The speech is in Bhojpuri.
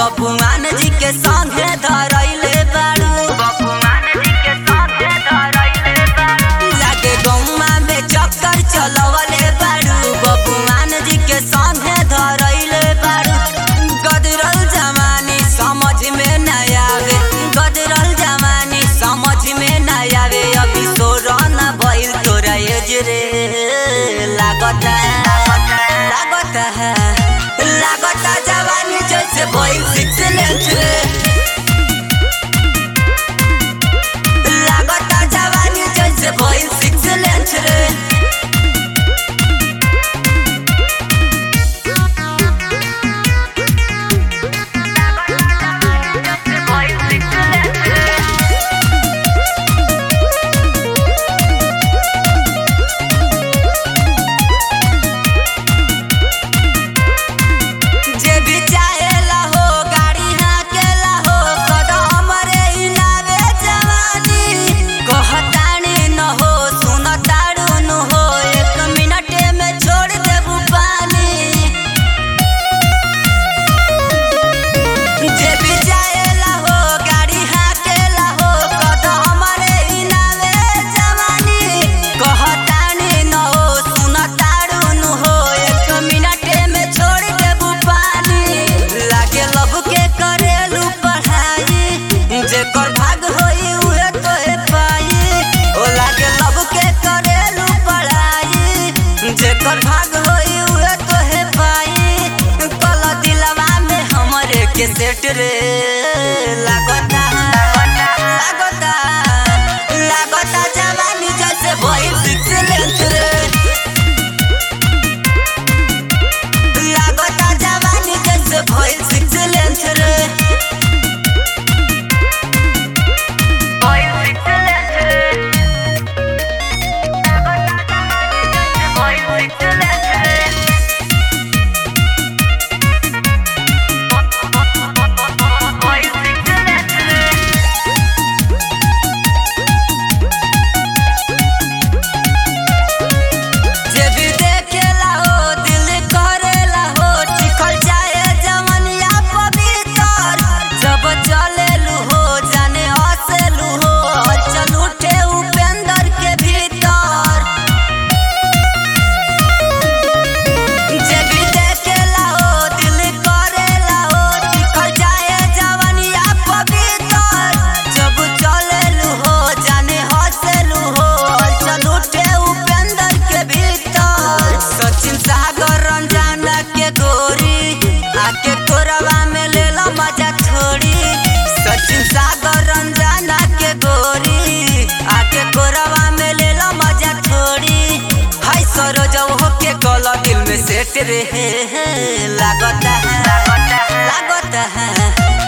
बबुआन जी के संगे धरैले बाड़ू बबुआन जी के संगे धरैले बाड़ू लागे गौवा में चक्कर चलवले बाड़ू बबुआन जी के संगे धरैले बाड़ू गदरल जमानी समझ में न आवे गदरल जमानी समझ में न आवे अभी सोरन भइल तोरा एज रे लागता लागता है लागता जवानी जैसे भइल सिक्स लेंथ रे लागता जवानी जैसे भइल सिक्स लेंथ रे जे भी चाहेला हो गाड़ी हाकेला हो कदम रे हिलावे जवानी कहतानी न हो सुनताड़ू न हो एक मिनटे में छोड़ देबू पानी जे भी चाहेला हो गाड़ी हाकेला हो कदम रे हिलावे जवानी कहतानी न हो सुनताड़ू न हो एक मिनटे में छोड़ देबू पानी लागे लब के करेलू पढ़ाई जेकर भाग होई उहे तोहे पाई ओ लागे लब के करेलू पढ़ाई जेकर भाग होई उहे तोहे पाई कल दिलवा में हमरे के सेट रे लागता लागता लागता जवानी जैसे भइल सिक्स लेंथ रे लागता जवानी जैसे भइल सिक्स लेंथ रे भइल सिक्स लेंथ रे भइल सिक्स लेंथ रे भइल सिक्स लेंथ रे जे भी देखेला हो दिल करेला हो टिकल जाए जवनिया पवित्र जब चलेलू हो जाने हंसेलू हो चल उठे उपेंद्र के भीतर जे भी देखेला हो दिल करेला हो टिकल जाए जवनिया पवित्र जब चलेलू हो जाने हंसेलू हो चल उठे उपेंद्र के भीतर सचिन सागर रंजाना के गोरी आके कोरवा में ले लो मजा छोड़ी सचिन सागर रंजाना के गोरी आके कोरवा में ले लो मजा छोड़ी हाय सरोज हो के गला दिल में सेट रे लागता है लागता है